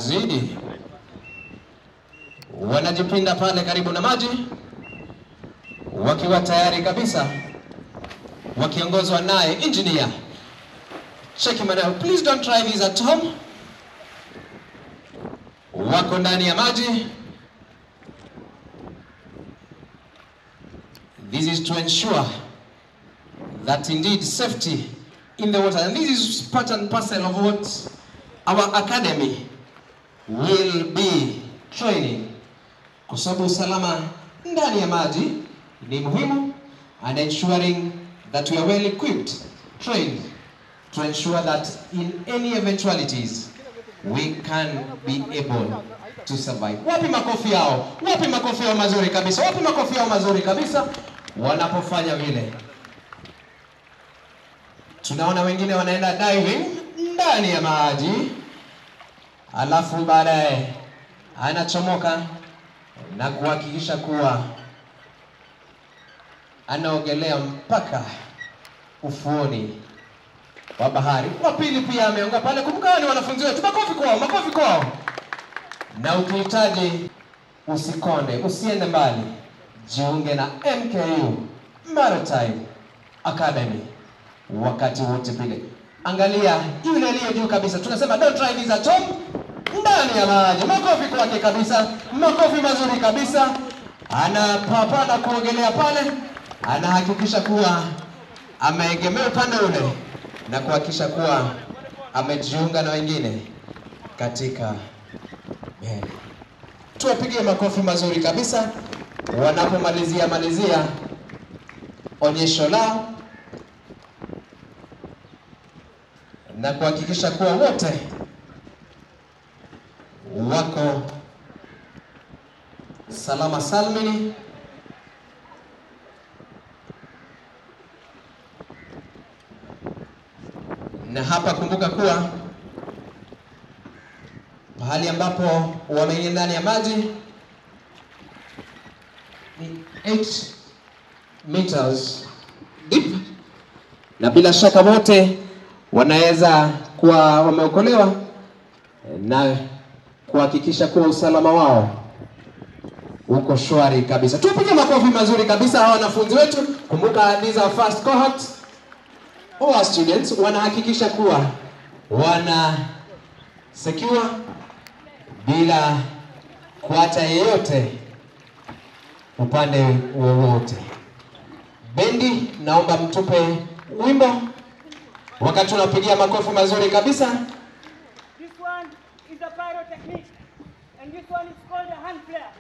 zidi, wanajipinda pale karibu na maji, wakiwa tayari kabisa, wakiongozwa naye engineer. Cheki maneno, please don't try this at home. Wako ndani ya maji. This is to ensure that indeed safety in the water, and this is part and parcel of what our academy will be training, kwa sababu usalama ndani ya maji ni muhimu and ensuring that we are well equipped, trained to ensure that in any eventualities we can be able to survive. Wapi makofi yao? Wapi makofi yao mazuri kabisa? Wapi makofi yao mazuri kabisa wanapofanya vile? Tunaona wengine wanaenda diving ndani ya maji, alafu baadaye anachomoka na kuhakikisha kuwa anaogelea mpaka ufuoni wa bahari. Wa pili pia ameonga pale. Kumbuka hao ni wanafunzi wetu, makofi kwao, makofi kwao. Na ukihitaji usikonde, usiende mbali, jiunge na MKU Maritime Academy wakati wote pile. Angalia yule aliye juu kabisa, tunasema don't try this at home, ndani ya maji. Makofi kwake kabisa, makofi mazuri kabisa. Anapapana kuogelea pale, anahakikisha kuwa ameegemea upande ule na kuhakikisha kuwa amejiunga na wengine katika meli. Tuwapigie makofi mazuri kabisa wanapomalizia malizia onyesho lao na kuhakikisha kuwa wote wako salama salmini. Na hapa kumbuka kuwa mahali ambapo wameingia ndani ya maji ni 8 meters deep, na bila shaka wote wanaweza kuwa wameokolewa na kuhakikisha kuwa usalama wao uko shwari kabisa. Tupige makofi mazuri kabisa hawa wanafunzi wetu. Kumbuka these are first cohort our students wanahakikisha kuwa wana secure bila kuacha yeyote upande wowote. Bendi, naomba mtupe wimbo wakati unapigia makofi mazuri kabisa. This one is a pyrotechnique, and this one is called a hand flare.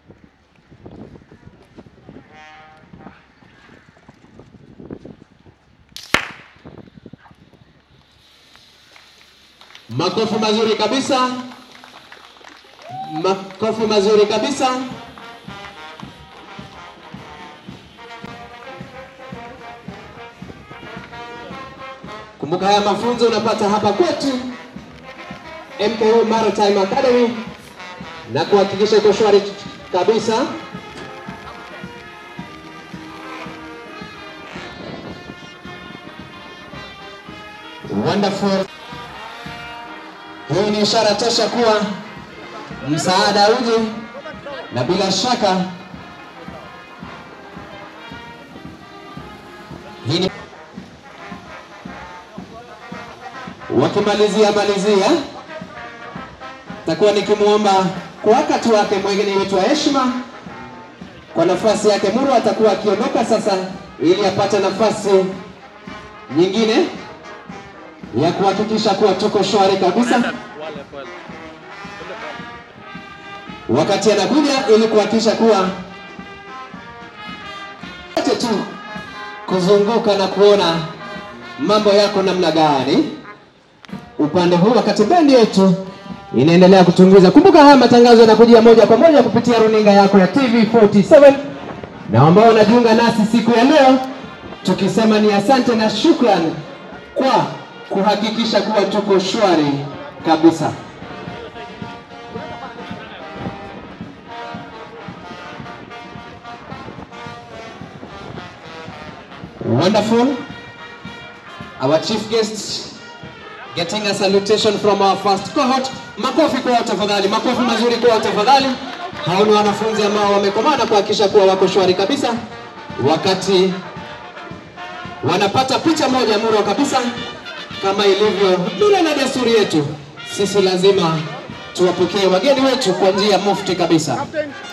Makofi mazuri kabisa, makofi mazuri kabisa. Kumbuka haya mafunzo unapata hapa kwetu MKO Maritime Academy na kuhakikisha iko shwari kabisa. Wonderful. Hii ni ishara tosha kuwa msaada uje, na bila shaka hii ni wakimalizia malizia, takuwa nikimwomba kwa wakati wake mwingine wetu wa heshima, kwa nafasi yake Muru atakuwa akiondoka sasa, ili apate nafasi nyingine ya kuhakikisha kuwa tuko shwari kabisa wakati anakuja, ili kuhakikisha kuwa ache tu kuzunguka na kuona mambo yako namna gani upande huu, wakati bendi yetu inaendelea kutunguza. Kumbuka haya matangazo yanakujia moja kwa moja kupitia runinga yako ya TV47 na ambao wanajiunga nasi siku ya leo, tukisema ni asante na shukran kwa kuhakikisha kuwa tuko shwari kabisa. Wonderful. Our chief guest getting a salutation from our first cohort. Makofi kwao tafadhali, makofi mazuri kwao tafadhali. Hao ni wanafunzi ambao wamekomana kuhakikisha kuwa wako shwari kabisa, wakati wanapata picha moja murwa kabisa, kama ilivyo mila na desturi yetu. Sisi lazima tuwapokee wageni wetu kwa njia mufti kabisa.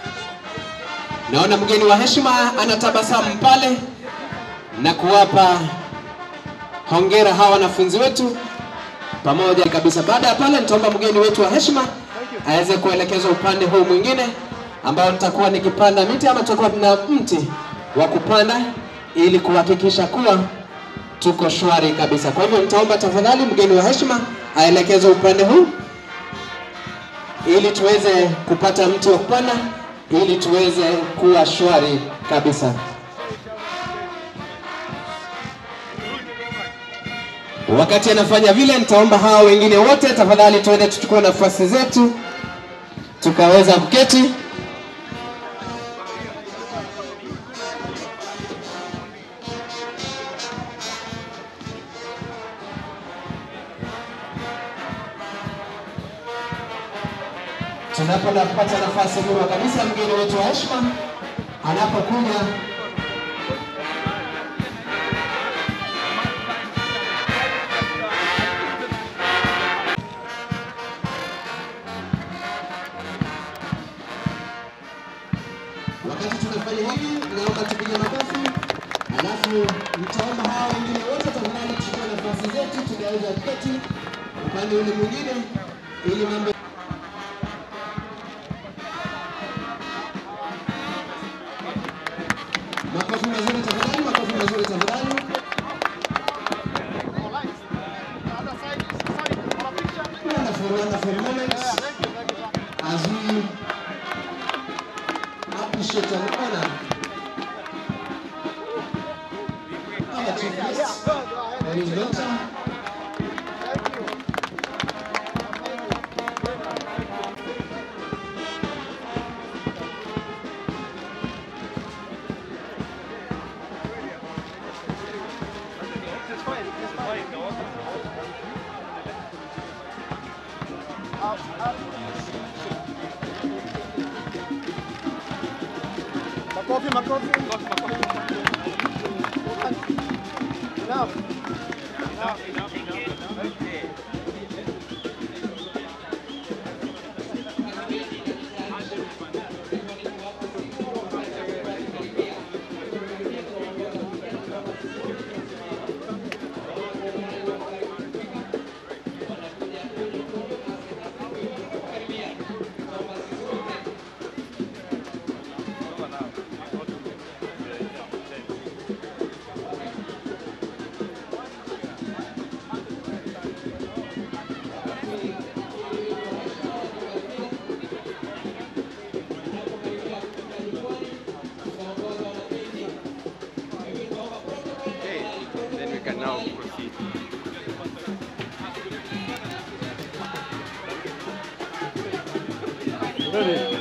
Naona mgeni wa heshima anatabasamu pale na kuwapa hongera hawa wanafunzi wetu pamoja kabisa. Baada ya pale, nitaomba mgeni wetu wa heshima aweze kuelekezwa upande huu mwingine ambao nitakuwa nikipanda miti ama tutakuwa na mti wa kupanda ili kuhakikisha kuwa tuko shwari kabisa. Kwa hivyo nitaomba tafadhali mgeni wa heshima aelekezwe upande huu ili tuweze kupata mti wa kupanda ili tuweze kuwa shwari kabisa. Wakati anafanya vile, nitaomba hawa wengine wote tafadhali, tuende tuchukue nafasi zetu tukaweza kuketi. Tunapopata nafasi murwa kabisa, mgeni wetu wa heshima anapokuja Wakati tunafanya hivi, naomba tupige makofi, alafu nitaomba hawa wengine wote tafadhali tuchukue nafasi zetu, tugaweza kuketi upande ule mwingine ili mambo Makofi mazuri tafadhali, makofi mazuri tafadhali. Wonderful, wonderful moments as we appreciate and honor our chief guest, the new doctor. Makofi, makofi. Enough. Okay, then we can now proceed. Ready.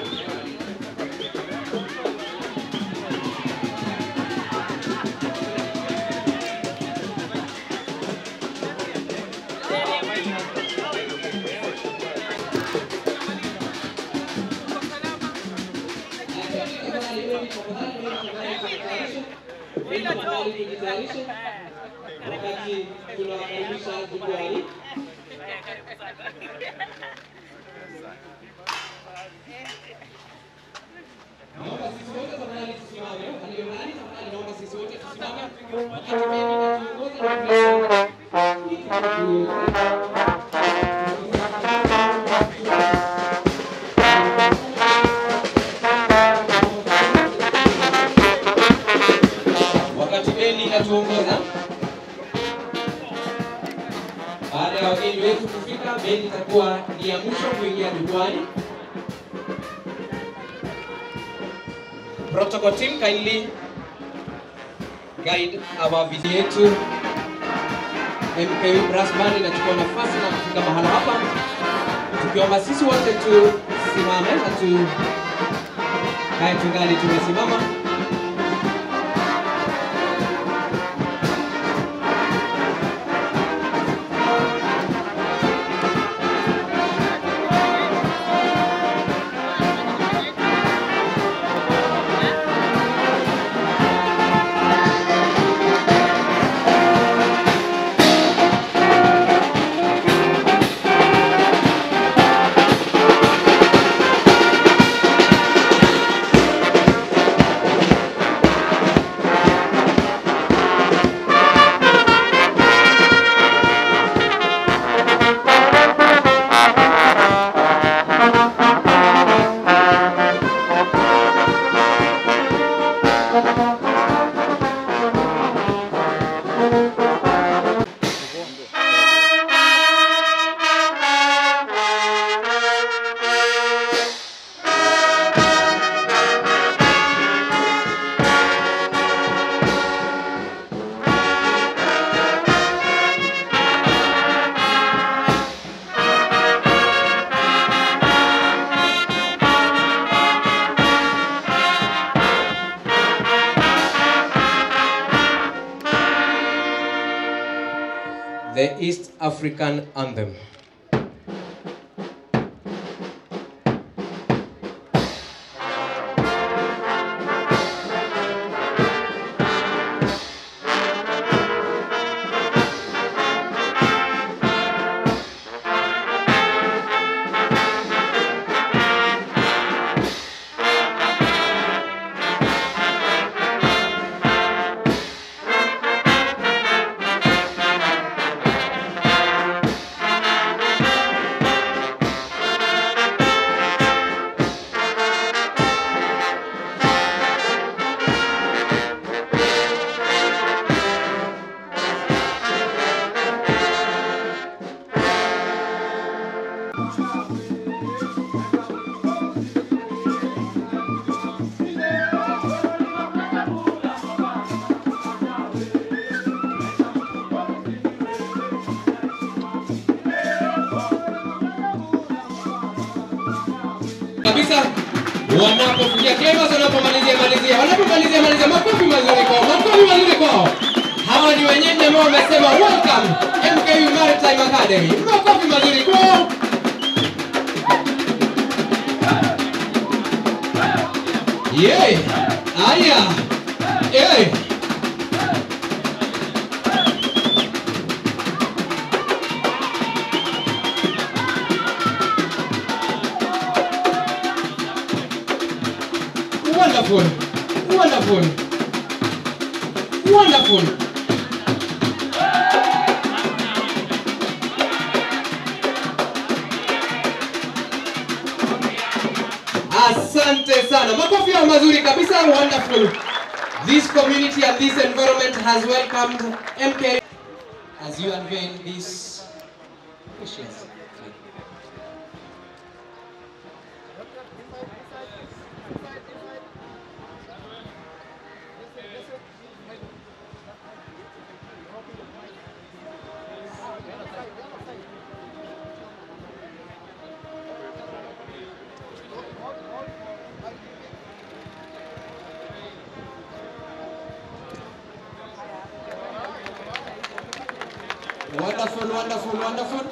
Wakati bendi inatuongoza, baada ya wageni wetu kufika, bendi itakuwa ni ya mwisho kuingia jukwani. Protocol team kindly guide our visit yetu. MKW Brass Band inachukua nafasi na kufika mahala hapa, tukiomba sisi wote tusimame na tu kae tungali tumesimama. the East African Anthem. kabisa wanapofikia Clemens wanapomalizia malizia wanapomalizia malizia makofi mazuri kwao makofi mazuri kwao hawa ni wenyeji ambao wamesema welcome MKU Maritime Academy makofi mazuri kwao Yay! Aya! Yay! Wonderful. Wonderful. Wonderful. Asante sana. Makofi yao mazuri kabisa. Wonderful. This community and this environment has welcomed MK as you unveil this precious. Wonderful, wonderful, wonderful.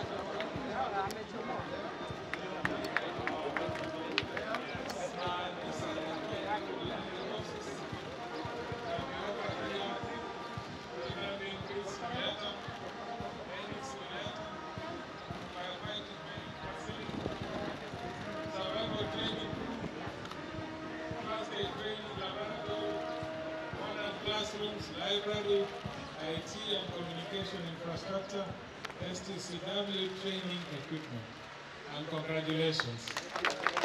classrooms, library, IT and communication infrastructure, STCW training equipment. And congratulations.